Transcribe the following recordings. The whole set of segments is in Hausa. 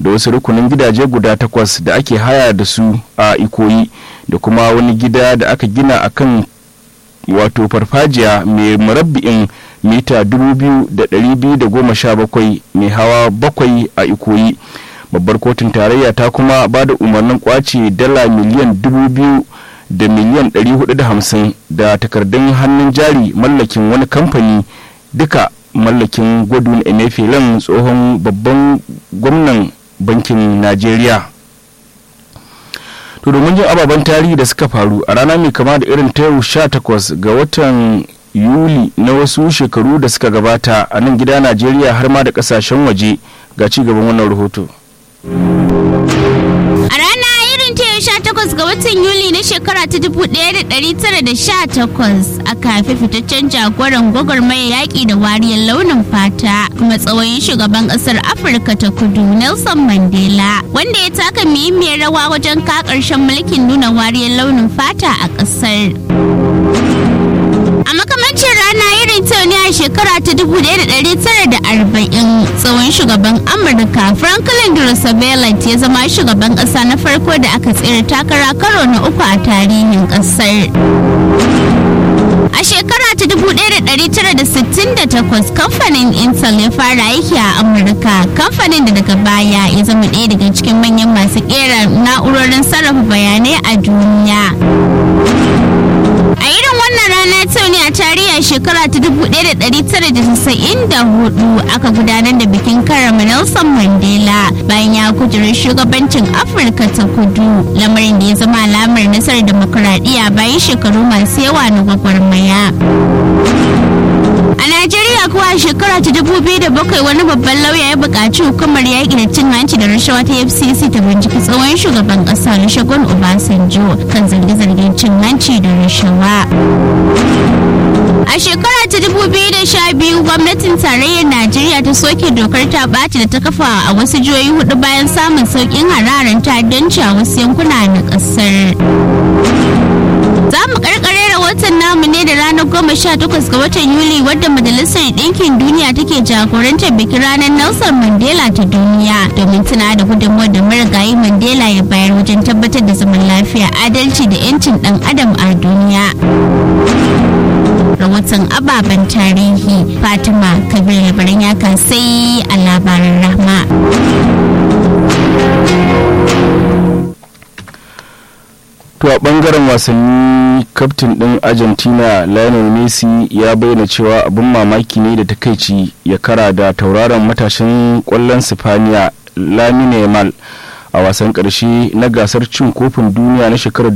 da wasu rukunin gidaje guda takwas da ake haya da su a ikoyi da kuma wani gida da aka gina a kan wato farfajiya mai murabbi'in mita 2,217 mai hawa bakwai a ikoyi babbar kotun tarayya ta kuma ba da umarnin kwace dala miliyan 2,000 da miliyan 450 da takardun hannun jari mallakin wani kamfani duka mallakin gwadun emefielen tsohon babban gwamnan bankin najeriya to domin jin ababen tarihi da suka faru a rana mai kama da irin ta yau 18 ga watan yuli na wasu shekaru da suka gabata a nan gida najeriya har ma da kasashen waje ga ci gaban wannan rahoto A rana irin ta yau 18 ga watan Yuli na shekara ta 1918 aka haifi fitaccen jagoran gwagwarmaya yaƙi da wariyar launin fata kuma tsawoyin shugaban ƙasar Afirka ta kudu Nelson Mandela wanda ya taka muhimmiyar rawa wajen ka ƙarshen mulkin nuna wariyar launin fata a ƙasar. A makamancin rana irin ta ne a shekara ta 1940 tsohon shugaban Amurka Franklin Roosevelt ya zama shugaban ƙasa na farko da aka tsere takara karo na uku a tarihin ƙasar. A shekara ta 1968 kamfanin Intel ya fara aiki a Amurka, kamfanin da daga baya ya zama ɗaya daga cikin manyan masu ƙera na'urorin sarrafa bayanai a duniya. A irin wannan rana ta ne a tarihi a shekara ta 1994 aka gudanar da bikin karama Nelson Mandela bayan ya kujerar shugabancin Afirka ta kudu lamarin da ya zama alamar nasarar demokuraɗiyya bayan shekaru masu yawa na gwagwarmaya. A Najeriya kuwa a shekara ta dubu biyu da bakwai wani babban lauya ya buƙaci hukumar yaƙi da cin hanci da rashawa ta FCC ta binciki tsohon shugaban ƙasa Olusegun Obasanjo kan zarge-zargen cin hanci da rashawa. A shekara ta dubu biyu da sha biyu gwamnatin tarayyar Najeriya ta soke dokar ta ɓaci da ta kafa a wasu jihohi hudu bayan samun sauƙin hararen ta'addanci a wasu yankuna na ƙasar. Za mu karkare rahoton namu ne da ranar goma sha takwas ga watan Yuli wadda Majalisar Ɗinkin Duniya take jagorantar bikin ranar Nelson Mandela ta duniya domin tuna da gudunmawar da marigayi Mandela ya bayar wajen tabbatar da zaman lafiya, adalci da 'yancin ɗan adam a duniya. Rahoton ababen tarihi Fatima Kabir labaran ya sai a labaran rahma. to a bangaren wasanni kaftin din argentina lionel messi ya bayyana cewa abin mamaki ne da takaici ya kara da tauraron matashin kwallon sifaniya lamine yamal a wasan karshe na gasar cin kofin duniya na shekarar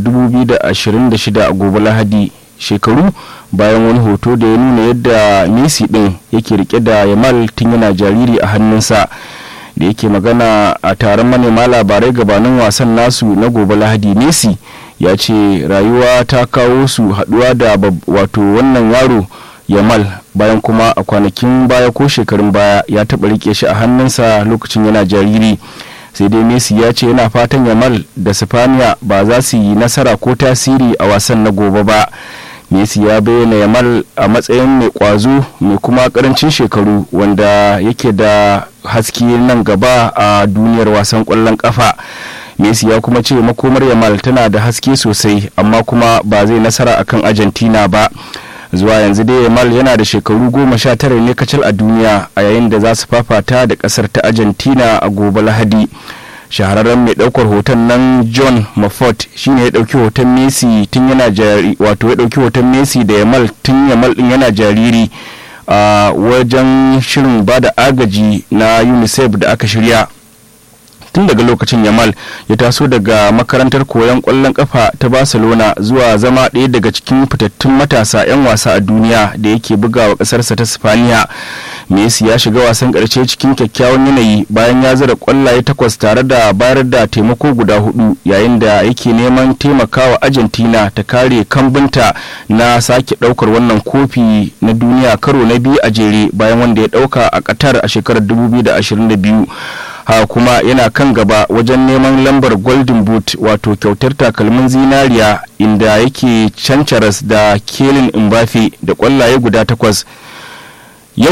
2026 a gobe lahadi shekaru bayan wani hoto da ya nuna yadda messi din yake rike da yamal tun yana jariri a hannunsa da yake magana a taron manema labarai gabanin wasan nasu na gobe lahadi messi ya ce rayuwa ta kawo su haduwa da wato wannan yaro yamal bayan kuma a kwanakin baya ko shekarun baya ya taɓa rike shi a hannunsa lokacin yana jariri sai dai messi ya ce yana fatan yamal da sifaniya ba za su yi nasara ko tasiri a wasan na gobe ba messi ya bayyana yamal a matsayin mai kwazo mai kuma karancin shekaru wanda yake da haske nan gaba a duniyar wasan kwallon kafa messi ya kuma ce makomar yamal tana da haske sosai amma kuma ba zai nasara akan argentina ba zuwa yanzu dai yamal yana da shekaru goma sha tara ne kacal a duniya a yayin da za su fafata da kasar ta argentina a gobe lahadi shahararren mai daukar hoton nan john mafort shine ya dauki hoton messi tun yana jariri wato ya dauki hoton messi da yamal tun yamal din yana jariri a wajen shirin bada agaji na unicef da aka shirya tun daga lokacin yamal ya taso daga makarantar koyon kwallon kafa ta barcelona zuwa zama ɗaya daga cikin fitattun matasa 'yan wasa a duniya da yake bugawa ƙasarsa ta spaniya messi ya shiga wasan ƙarshe cikin kyakkyawan yanayi bayan ya zira kwallaye takwas tare da bayar da taimako guda hudu yayin da yake neman taimakawa argentina ta kare kambunta na sake ɗaukar wannan kofi na duniya karo na biyu a jere bayan wanda ya ɗauka a qatar a shekarar 2022 ha kuma yana kan gaba wajen neman lambar golden boot wato kyautar takalmin zinariya inda yake cancaras da kelin mbafe da kwallaye guda takwas yau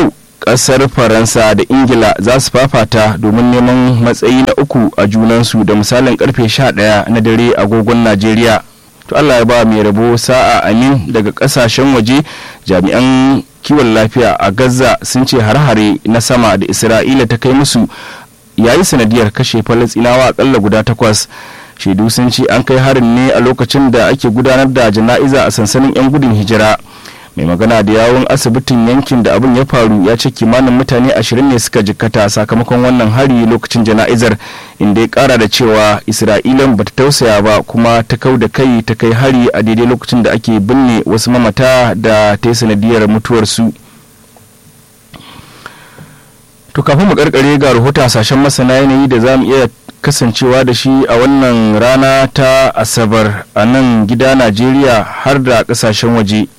kasar faransa da ingila za su fafata domin neman matsayi na uku a junansu da misalin karfe 11 na dare agogon najeriya to allah ya ba mai rabo sa'a amin daga kasashen waje jami'an kiwon lafiya a gaza sun ce har-hare na sama da isra'ila ta kai musu yayi sanadiyar kashe falastinawa akalla guda takwas shaidu sun ce an kai harin ne a lokacin da ake gudanar da jana'iza a sansanin 'yan gudun hijira mai magana da yawon asibitin yankin da abin ya faru ya ce kimanin mutane ashirin ne suka jikkata sakamakon wannan hari lokacin jana'izar inda ya kara da cewa isra'ilan bata tausaya ba kuma ta kau da kai ta kai hari a daidai lokacin da ake binne wasu mamata da ta yi sanadiyar mutuwarsu to kafin mu karkare ga rahoton hasashen masana yanayi da za mu iya kasancewa da shi a wannan rana ta asabar a nan gida najeriya har da kasashen waje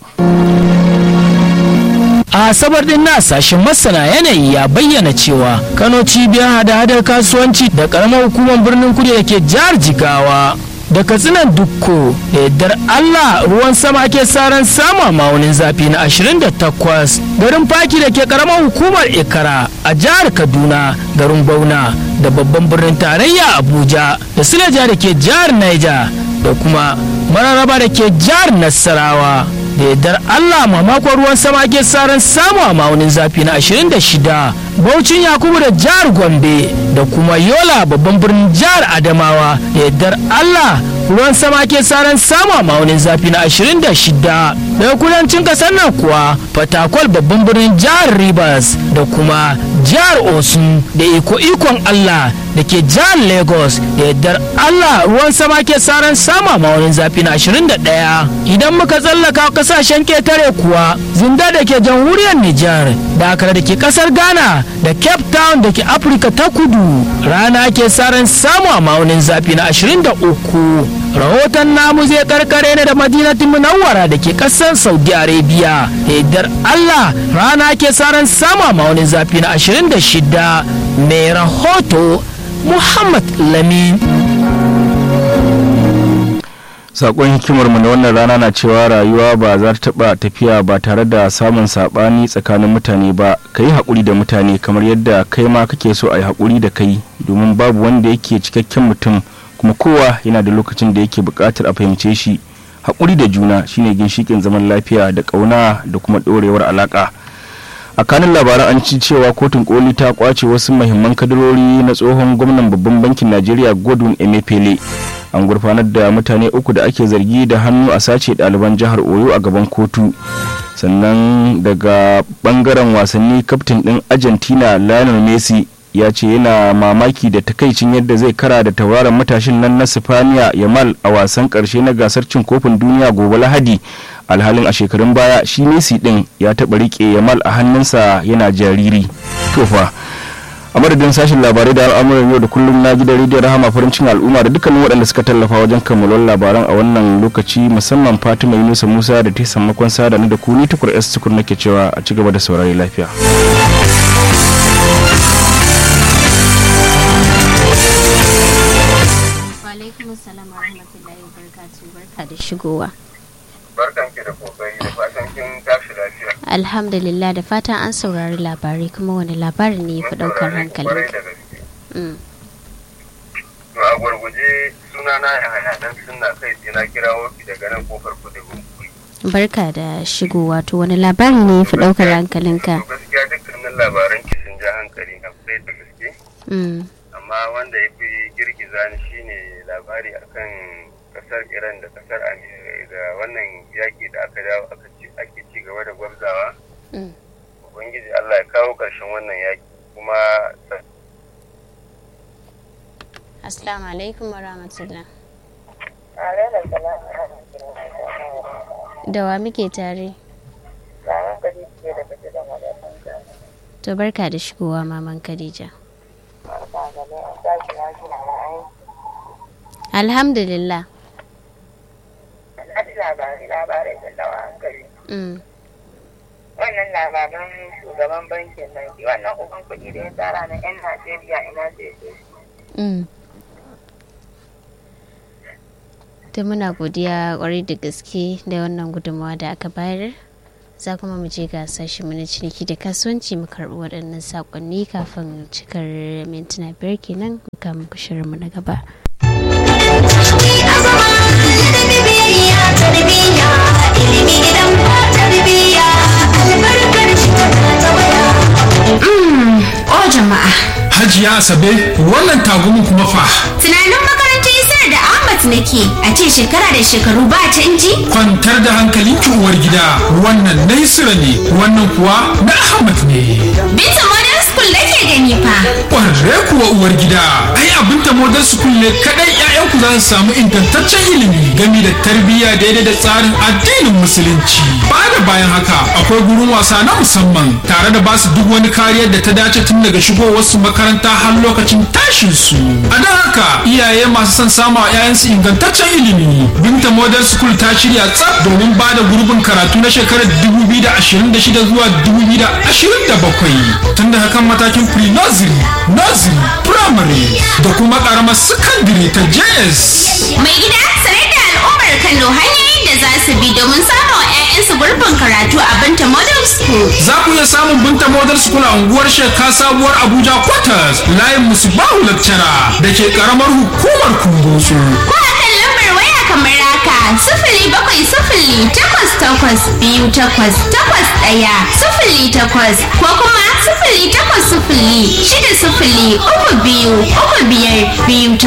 a asabar din na sashen masana yanayi ya bayyana cewa kano cibiyar hada-hadar kasuwanci da karamar hukumar birnin kudu da ke jihar jigawa da katsinan dukko da yardar allah ruwan sama ake saran sama maunin zafi na 28 garin faki da ke karamar hukumar ikara a jihar kaduna garin bauna da babban birnin tarayya abuja da silaja da ke jihar niger da kuma mararaba da ke jihar nasarawa da yardar Allah mamakon ruwan sama ke saran samu a maunin zafi na 26 Baucin Yakubu da jihar Gombe da kuma Yola babban birnin jihar Adamawa da yardar Allah ruwan sama ke saran samu a maunin zafi na 26 daga kudancin kasar nan kuwa Fatakwal babban birnin jihar Rivers da kuma jihar Osun da iko ikon Allah da ke jihar Lagos da yardar Allah ruwan sama ke saran samu a maunin zafi na 21 idan muka tsallaka kasashen ketare kuwa zinda da ke jamhuriyar Nijar da akara da ke kasar Ghana da Cape Town da ke Afirka ta kudu rana ke saran samu a maunin zafi na 23 rahoton namu zai karkare ne da madinatin munawwara da ke kasar Saudi Arabia da yardar Allah rana ke saran samu a maunin zafi na 26 mai rahoto Muhammad Lamin. sakon hikimarmu na wannan rana na cewa rayuwa ba za ta taba tafiya ba tare da samun sabani tsakanin mutane ba ka yi haƙuri da mutane kamar yadda kai ma kake so a yi haƙuri da kai domin babu wanda yake cikakken mutum kuma kowa yana da lokacin da yake buƙatar a fahimce shi haƙuri da juna shine ginshikin zaman lafiya da ƙauna da kuma ɗorewar alaƙa a kanin labaran an ci cewa kotun koli ta kwace wasu mahimman kadarori na tsohon gwamnan babban bankin najeriya godwin emefiele an gurfanar da mutane uku da ake zargi da hannu a sace ɗaliban jihar oyo a gaban kotu sannan daga bangaren wasanni kaftin ɗin argentina lionel messi ya ce yana mamaki da takaicin yadda zai kara da tauraron matashin nan na sifaniya yamal a wasan karshe na gasar cin kofin duniya gobe lahadi alhalin a shekarun baya shi messi din ya taɓa riƙe yamal a hannunsa yana jariri tofa a madadin sashen labarai da al'amuran yau da kullum na gidan rediyon rahama farin cikin al'umma da dukkanin waɗanda suka tallafa wajen kammalon labaran a wannan lokaci musamman fatima yunusa musa da ta sammakon sada da ku ni tukur s tukur nake cewa a ci gaba da saurari lafiya alaikum salam wa rahmatullahi wa barakatuh barka da shigowa barkan ki da kokari da fatan kin tashi lafiya alhamdulillah da fatan an saurari labarai kuma wani labari ne ya fi daukar hankali Kwarai da gaske. to a gwargwaje suna na ya haya dan sunna kai sai na kira wofi daga nan kofar kudu gunkuri barka da shigowa to wani labari ne ya fi daukar hankalinka to gaskiya dukkanin labaran ki sun ja hankali na kwarai da gaske Mm, amma wanda ya fi girgiza ni shine labari akan kasar iran da kasar amerika da wannan yaki da aka dawo aka ci ake ci gaba da gwabzawa mm. ubangiji allah ya kawo ƙarshen wannan yaki kuma assalamu alaikum wa rahmatullah da wa muke tare to barka da shigowa maman khadija alhamdulillah Mm, wannan labaran shugaban bankin nan shi wannan uban kuɗi da ya tsara na 'yan najeriya ina zai je mm. to muna godiya kwarai da gaske da wannan gudunmawa da aka bayar za kuma mu je ga sashi mu na ciniki da kasuwanci mu karɓi waɗannan saƙonni kafin cikar mintuna biyar kenan mu kama ku shirinmu na gaba. O jama'a. Hajiya Asabe wannan tagumin kuma fa. Tunanin makarantar Isar da Ahmad nake a ce shekara da shekaru ba canji? Kwantar da hankalinki uwar gida wannan na Isra ne wannan kuwa na Ahmad ne. Binta Modern School nake gani fa. Ƙwarre kuwa uwar gida ai abin ta Modern School ne kaɗai 'ya'yanku za su samu ingantaccen ilimi gami da tarbiyya daidai da tsarin addinin musulunci. Ba da bayan haka akwai gurin wasa na musamman tare da basu duk wani kariyar da ta dace tun daga shigowar su makaranta har lokacin tashin su. A don haka iyaye masu son samu a 'ya'yansu ingantaccen ilimi. Binta Modern School ta shirya tsaf domin ba da gurbin karatu na shekarar 2026 zuwa 2027 tun da hakan matakin pre-nursery, nursery, primary da kuma karamar secondary ta JS. Mai gida sanar da al'ummar Kano hanyoyin da za su bi domin samun wa 'ya'yansu gurbin karatu a Binta Modern School. Za ku iya samun Binta Model School a unguwar Sheka Sabuwar Abuja Quarters layin Musbahu Lecturer da ke karamar hukumar Kumbotso. Ko a kan lambar waya kamar haka sifili bakwai sifili takwas takwas biyu takwas takwas ɗaya sifili takwas ko kuma sifili takwas sifili shida sifili uku biyu uku biyar biyu takwas.